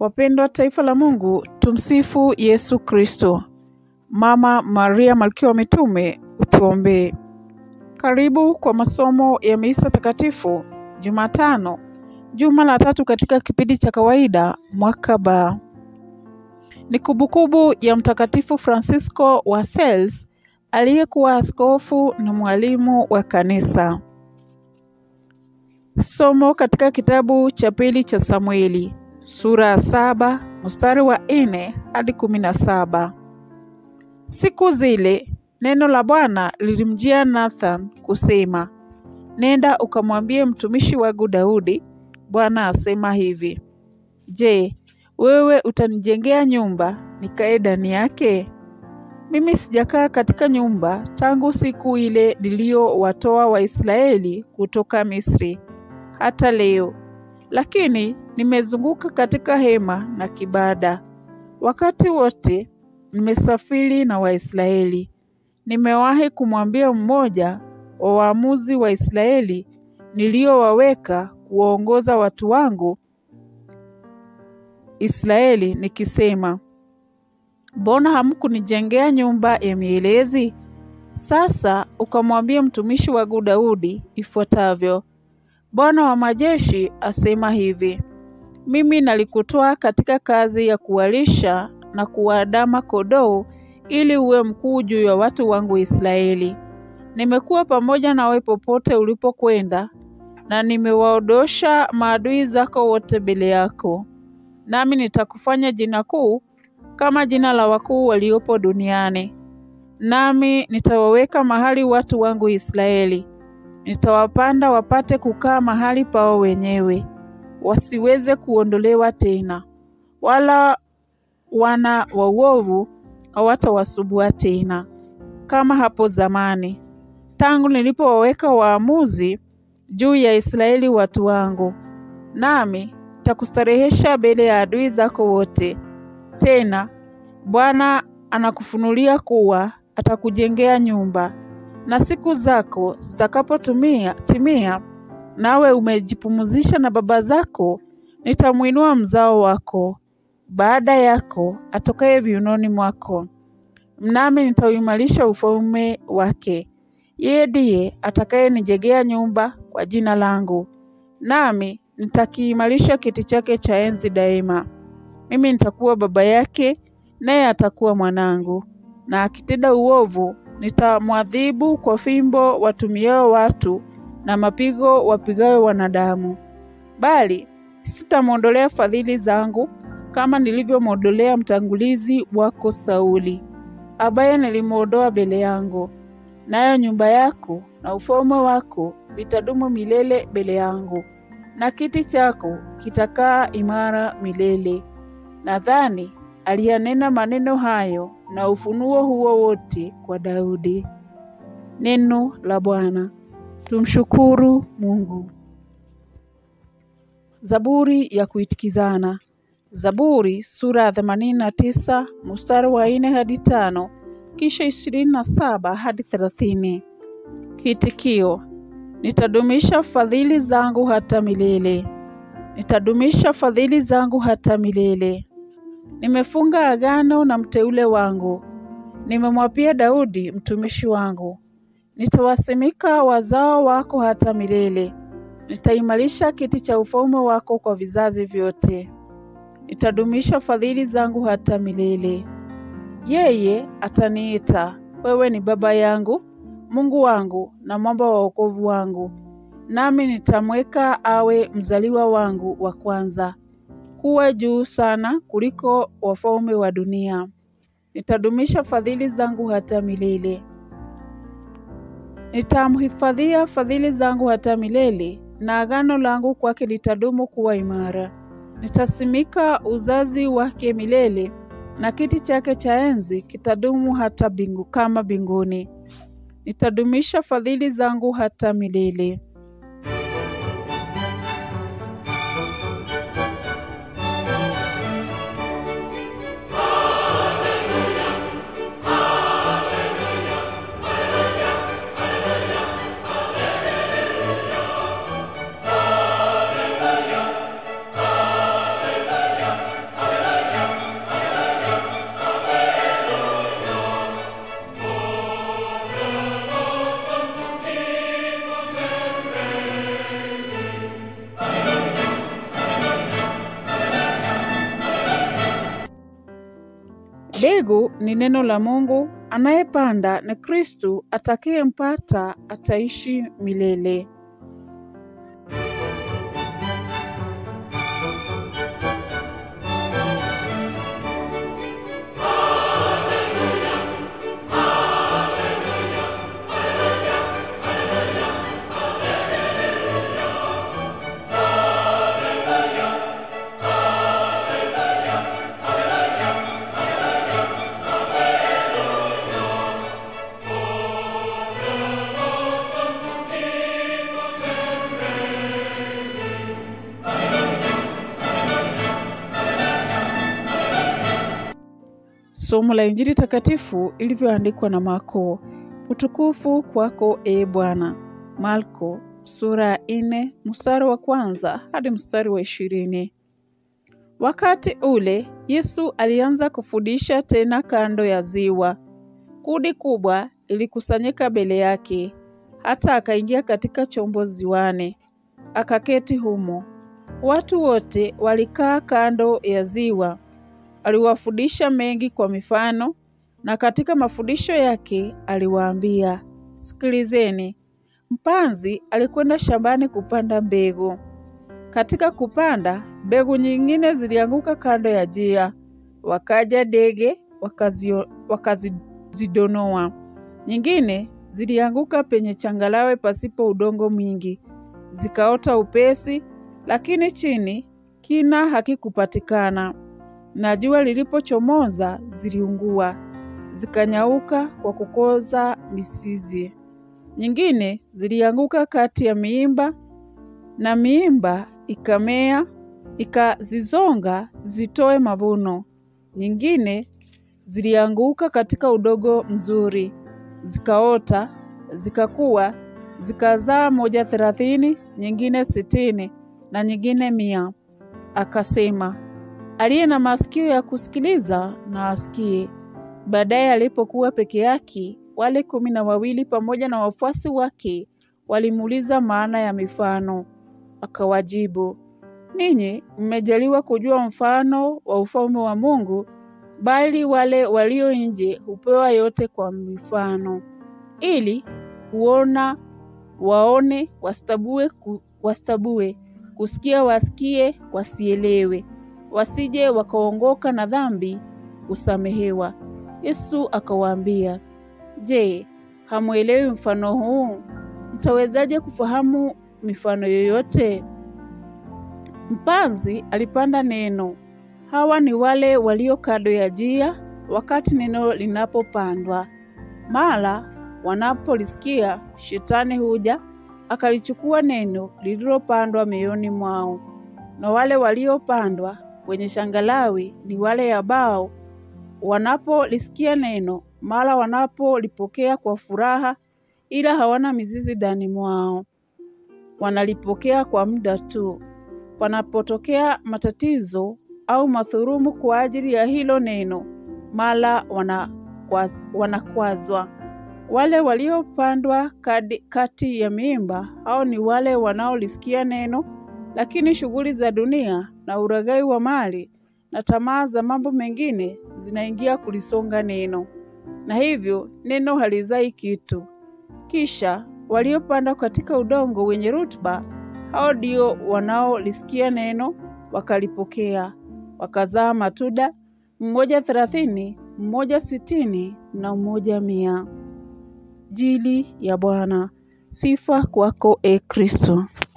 Wapendwa taifa la Mungu, tumsifu Yesu Kristo. Mama Maria Malkia wa Mitume, utuombee. Karibu kwa masomo ya misa takatifu Jumatano, juma la tatu katika kipindi cha kawaida mwaka ba. Ni kumbukumbu ya Mtakatifu Francisco wa Sales aliyekuwa askofu na mwalimu wa kanisa. Somo katika kitabu cha pili cha Samueli sura ya saba mstari wa nne hadi kumi na saba. Siku zile neno la Bwana lilimjia Nathan kusema, nenda ukamwambie mtumishi wangu Daudi, Bwana asema hivi, je, wewe utanijengea nyumba nikae ndani yake? Mimi sijakaa katika nyumba tangu siku ile niliyowatoa Waisraeli kutoka Misri hata leo, lakini nimezunguka katika hema na kibada. Wakati wote nimesafiri na Waisraeli. Nimewahi kumwambia mmoja wa waamuzi wa Israeli niliyowaweka kuwaongoza watu wangu Israeli nikisema, mbona hamkunijengea nyumba ya mielezi? Sasa ukamwambia mtumishi wangu Daudi ifuatavyo, Bwana wa majeshi asema hivi, mimi nalikutoa katika kazi ya kuwalisha na kuwaadama kondoo ili uwe mkuu juu ya watu wangu Israeli. Nimekuwa pamoja nawe popote ulipokwenda, na nimewaondosha maadui zako wote mbele yako. Nami nitakufanya jina kuu kama jina la wakuu waliopo duniani. Nami nitawaweka mahali watu wangu Israeli. Nitawapanda wapate kukaa mahali pao wenyewe, wasiweze kuondolewa tena, wala wana wa uovu hawatawasumbua tena, kama hapo zamani, tangu nilipowaweka waamuzi juu ya Israeli watu wangu. Nami nitakustarehesha mbele ya adui zako wote. Tena Bwana anakufunulia kuwa atakujengea nyumba, na siku zako zitakapotumia timia, nawe umejipumzisha na baba zako, nitamwinua mzao wako baada yako atokaye viunoni mwako, nami nitauimarisha ufalme wake. Yeye ndiye atakayenijengea nyumba kwa jina langu, nami nitakiimarisha kiti chake cha enzi daima. Mimi nitakuwa baba yake, naye atakuwa mwanangu. Na akitenda uovu, nitamwadhibu kwa fimbo watumiao watu na mapigo wapigayo wanadamu, bali sitamwondolea fadhili zangu kama nilivyomwondolea mtangulizi wako Sauli, ambaye nilimwondoa mbele yangu. Nayo nyumba yako na ufalme wako vitadumu milele mbele yangu, na kiti chako kitakaa imara milele. Nadhani aliyanena maneno hayo na ufunuo huo wote kwa Daudi. Neno la Bwana. Tumshukuru Mungu. Zaburi ya kuitikizana. Zaburi sura ya themanini na tisa mstari wa nne hadi tano kisha ishirini na saba hadi thelathini. Kiitikio: nitadumisha fadhili zangu hata milele, nitadumisha fadhili zangu hata milele. Nimefunga agano na mteule wangu, nimemwapia Daudi mtumishi wangu. Nitawasimika wazao wako hata milele, nitaimarisha kiti cha ufalme wako kwa vizazi vyote. Nitadumisha fadhili zangu hata milele. Yeye ataniita, wewe ni baba yangu, Mungu wangu na mwamba wa wokovu wangu, nami nitamweka awe mzaliwa wangu wa kwanza, kuwa juu sana kuliko wafalme wa dunia. Nitadumisha fadhili zangu hata milele. Nitamhifadhia fadhili zangu hata milele, na agano langu kwake litadumu kuwa imara. Nitasimika uzazi wake milele, na kiti chake cha enzi kitadumu hata bingu kama mbinguni. Nitadumisha fadhili zangu hata milele. Hallelujah. Mbegu ni neno la Mungu, anayepanda ni Kristu, atakayempata ataishi milele. Somo la Injili takatifu ilivyoandikwa na Marko. Utukufu kwako e Bwana. Marko sura ya nne mstari wa kwanza hadi mstari wa ishirini. Wakati ule Yesu alianza kufundisha tena kando ya ziwa. Kundi kubwa lilikusanyika mbele yake, hata akaingia katika chombo ziwani, akaketi humo. Watu wote walikaa kando ya ziwa. Aliwafundisha mengi kwa mifano, na katika mafundisho yake aliwaambia, Sikilizeni, mpanzi alikwenda shambani kupanda mbegu. Katika kupanda, mbegu nyingine zilianguka kando ya njia, wakaja ndege wakazio- wakazidonoa. Nyingine zilianguka penye changarawe pasipo udongo mwingi, zikaota upesi, lakini chini kina hakikupatikana na jua lilipochomoza ziliungua, zikanyauka kwa kukoza mizizi. Nyingine zilianguka kati ya miimba, na miimba ikamea ikazizonga zisitoe mavuno. Nyingine zilianguka katika udongo mzuri, zikaota, zikakua, zikazaa moja thelathini, nyingine sitini na nyingine mia. Akasema, aliye na masikio ya kusikiliza na asikie. Baadaye alipokuwa peke yake, wale kumi na wawili pamoja na wafuasi wake walimuuliza maana ya mifano. Akawajibu, ninyi mmejaliwa kujua mfano wa ufalme wa Mungu, bali wale walio nje hupewa yote kwa mifano, ili kuona waone, wastabue, ku, wastabue, kusikia wasikie, wasielewe wasije wakaongoka na dhambi kusamehewa. Yesu akawaambia, Je, hamwelewi mfano huu? Mtawezaje kufahamu mifano yoyote? Mpanzi alipanda neno. Hawa ni wale walio kando ya njia, wakati neno linapopandwa. Mara wanapolisikia, shetani huja akalichukua neno lililopandwa mioyoni mwao. Na wale waliopandwa kwenye shangalawi ni wale ambao wanapolisikia neno, mara wanapolipokea kwa furaha, ila hawana mizizi ndani mwao. Wanalipokea kwa muda tu. Panapotokea matatizo au madhurumu kwa ajili ya hilo neno, mara wanakwaz, wanakwazwa. Wale waliopandwa kadi- kati ya miimba, hao ni wale wanaolisikia neno lakini shughuli za dunia na uraghai wa mali na tamaa za mambo mengine zinaingia kulisonga neno, na hivyo neno halizai kitu. Kisha waliopanda katika udongo wenye rutuba, hao ndio wanaolisikia neno wakalipokea, wakazaa matunda, mmoja thelathini, mmoja sitini na mmoja mia. Jili ya Bwana. Sifa kwako, e Kristo.